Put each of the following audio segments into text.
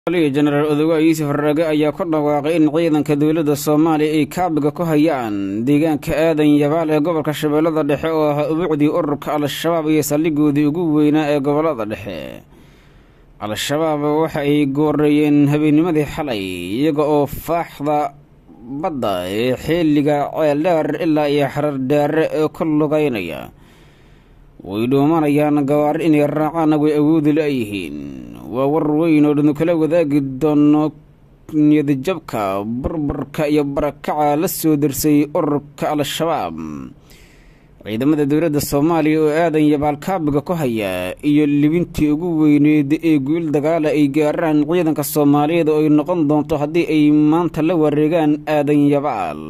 jenaraal odogaa yuusuf raage ayaa ku dhawaaqay in ciidanka dowladda soomaaliya ay kaabiga ku hayaan deegaanka aadan yabaal ee gobolka shabeellada dhexe oo ahaa ubuucdii ururka al-shabaab iyo saldhigoodii ugu weynaa ee gobollada dhexe al-shabaab waxa ay gooreeyeen habeennimadii xalay iyaga oo faaxda badda ee xilliga ceeldheer ilaa iyo xarar dheere ee ku lugaynaya way dhoomanayaan gawaari inay raacaan way awoodi la-yihiin waa war weyn oo dhanu kala wadaagi doono niyadjabka burburka iyo barakaca la soo darsay ururka al-shabaab ciidamada dowladda soomaaliya oo aadan yabaal kaabiga ku haya iyo libintii ugu weyneed ee guul dagaala ay gaaraan ciidanka soomaaliyeed oo ay noqon doonto haddii ay maanta la wareegaan aadan yabaal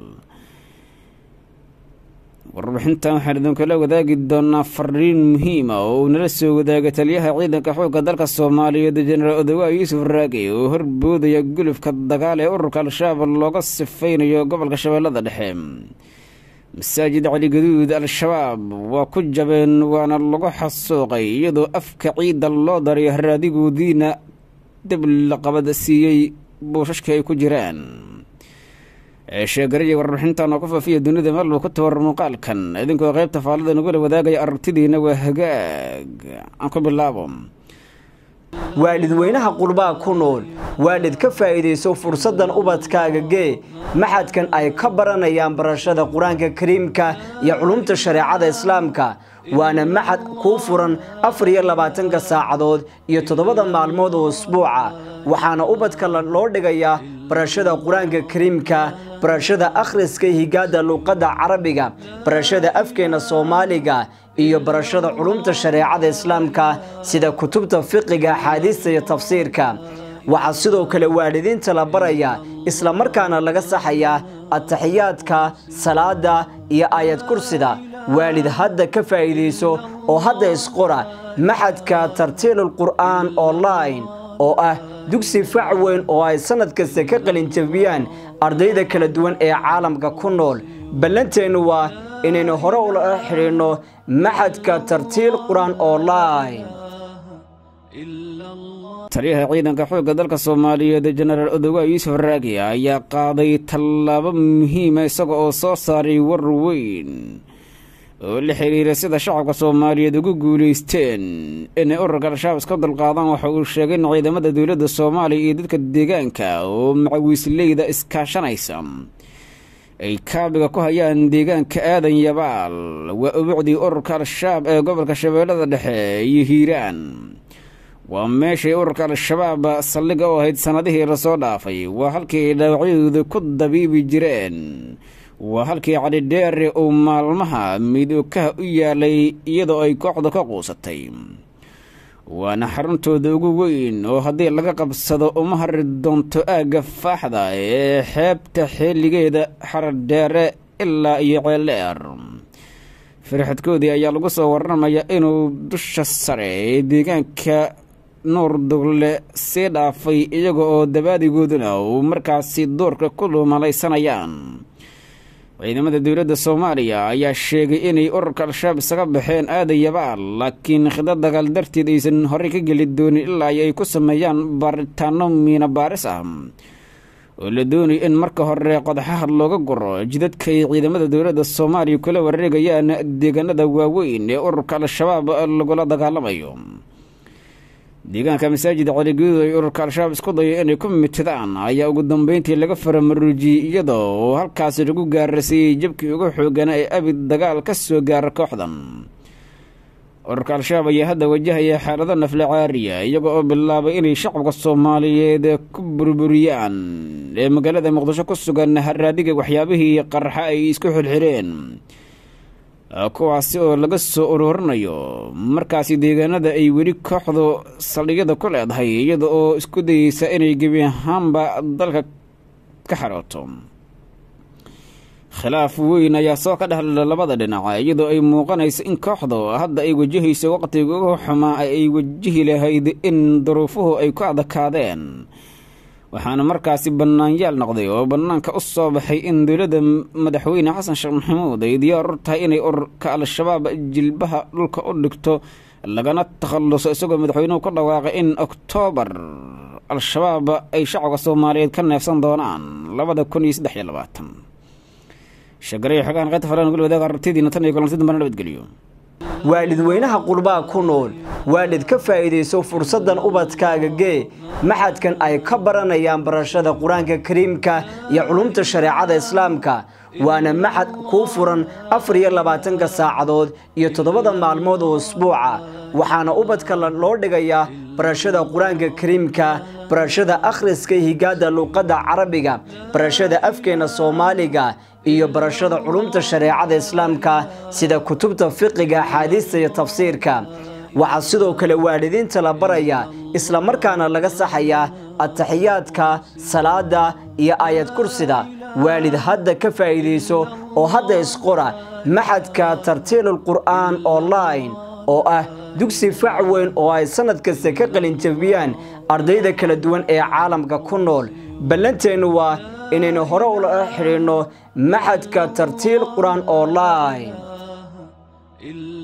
warbixintan waxaan idinkula wadaagi doonaa fariin muhiima oo uu nala soo wadaaga taliyaha ciidanka xoogga dalka soomaaliyeed jenaraal odowaa yuusuf raage oo horboodaya gulufka dagaal ee ururka al-shabaab looga sifaynayo gobolka shabeellada dhexe masaajid cali gaduud al-shabaab waa ku jabeen waana lagu xasuuqay iyadoo afka ciidda loo daray haraadigoodiina dib la qabad siiyey buushashka ay ku jiraan sheegaraya warbixintan oo ku faafiya dunida meelbuu ku tabar muuqaalkan idinkoo qaybta faallada nagula wadaagaya aragtidiina waa hagaag aan ku bilaabo waalidweynaha qurbaa ku nool waalid ka faa'iidayso fursaddan ubadkaaga gee maxadkan ay ka baranayaan barashada qur-aanka kariimka iyo culumta shareecada islaamka waana maxad kuu furan afar iyo labaatanka saacadood iyo toddobada maalmood oo usbuuca waxaana ubadka loo dhigayaa barashada qur-aanka kariimka barashada akhriska higaada luuqadda carabiga barashada afkeena soomaaliga iyo barashada culumta shareecada islaamka sida kutubta fiqiga axaadiista iyo tafsiirka waxaa sidoo kale waalidiinta la baraya isla markaana laga saxayaa ataxiyaadka salaada iyo aayad kursida waalid hadda ka faa'iidayso oo hadda isqora maxadka tartiilul qur'aan online oo ah dugsi fac weyn oo ay sannad kasta ka qalinjabiyaan ardayda kala duwan ee caalamka ku nool ballanteennu waa inaynu hore ula xidhiidhno maxadka tartiil qur-aan online taliyaha ciidanka xoogga dalka soomaaliyeed jenaraal odowaa yuusuf raagi ayaa qaaday tallaabo muhiima isaga oo soo saaray war weyn oo la xiriira sida shacabka soomaaliyeed ugu guulaysteen inay ururka al-shabaab iska dulqaadaan waxa uu sheegay in ciidamada dowladda soomaaliya iyo dadka deegaanka oo macawiisleyda iskaashanaysa ay kaabiga ku hayaan deegaanka aadan yabaal waa ubuucdii ururka al-shabaab ee gobolka shabeellada dhexe iyo hiiraan waa meeshay ururka al-shabaab saldhiga u ahayd sannadihii lasoo dhaafay waa halkii ay dhaawacyadooda ku dabiibi jireen waa halkii calidheere uu maalmaha midookaha u yaalay iyadoo ay kooxda ka quusatay waana xaruntooda ugu weyn oo haddii laga qabsado uma hari doonto aagga faaxda ee xeebta xilligeeda xaradheere ilaa iyo ceeldheer firxadkoodii ayaa lagu soo warramaya inuu dusha sare ee deegaanka nuur dugle sii dhaafay iyaga oo dabaadigooduna uu markaasi doorka ku luumalaysanayaan ciidamada dowladda soomaaliya ayaa sheegay inay ururka al-shabaab isaga baxeen aadan yabaal laakiin khida dagaal darteed aysan horey ka geli doonin ilaa ay ku sameeyaan baaritaano miina baaris ah oo la doonay in marka hore qodaxaha looga guro jidadka ay ciidamada dowladda soomaaliya kula wareegayaan deegaanada waaweyn ee ururka al-shabaab lagula dagaalamayo deegaanka masaajid caligaduud ay ururka al-shabaab isku dayo inay ku mitidaan ayaa ugu dambeyntii laga faramaruujiyey iyadoo oo halkaasi lagu gaarasiiyey jabkii ugu xoogana ee abid dagaal ka soo gaara kooxdan ururka al-shabaab ayaa hadda wajahaya xaalado nafle caariya iyaga oo bilaabay inay shacabka soomaaliyeed ku burburiyaan ee magaalada muqdisho ku sugan haraadiga waxyaabihii qarxa ay isku xilxireen kuwaasi oo laga soo ururinayo markaasi deegaanada ay weli kooxdu saldhigyada ku leedahay iyada oo isku dayeysa inay gebi ahaanba dalka ka xarooto khilaaf weyn ayaa soo ka dhexla labada dhinac iyadoo ay muuqanayso in kooxdu hadda ay wajahayso waqtiga ugu xumaa ay wajihi lahayd in duruufuhu ay ku adakaadeen waxaana markaasi bannaanyaal noqday oo bannaanka u soo baxay in dowladda madaxweyne xasan sheekh maxamuud ay diyaar u tahay inay ururka al-shabaab jilbaha dhulka u dhigto lagana takhalluso isagoo madaxweynuhu ku dhawaaqay in oktoobar al-shabaab ay shacabka soomaaliyeed ka neefsan doonaan labada kun iyo saddex iyo labaatan shagariyo xogaan qaybta falan gol wadaaga arabtidiina tan iyo kulanti dambana nabadgeliyo waalidweynaha qurbaa ku nool waalid ka faa'iidayso fursaddan ubadkaaga gee maxadkan ay ka baranayaan barashada qur-aanka kariimka iyo culumta shareecada islaamka waana maxad kuu furan afar iyo labaatanka saacadood iyo toddobada maalmood oo usbuuca waxaana ubadka loo dhigayaa barashada qur-aanka kariimka barashada akhriska higaada luuqadda carabiga barashada afkeena soomaaliga iyo barashada culumta shareecada islaamka sida kutubta fiqiga axaadiista iyo tafsiirka waxaa sidoo kale waalidiinta la baraya isla markaana laga saxayaa ataxiyaadka salaada iyo aayad kursida waalid hadda ka faa'iidayso oo hadda isqora maxadka tartiilul qur'aan online oo ah dugsi fac weyn oo ay sannad kasta ka qalinjabiyaan ardayda kala duwan ee caalamka ku nool ballanteennu waa inaynu hore ula xidhiinno maxadka tartiil qur-aan online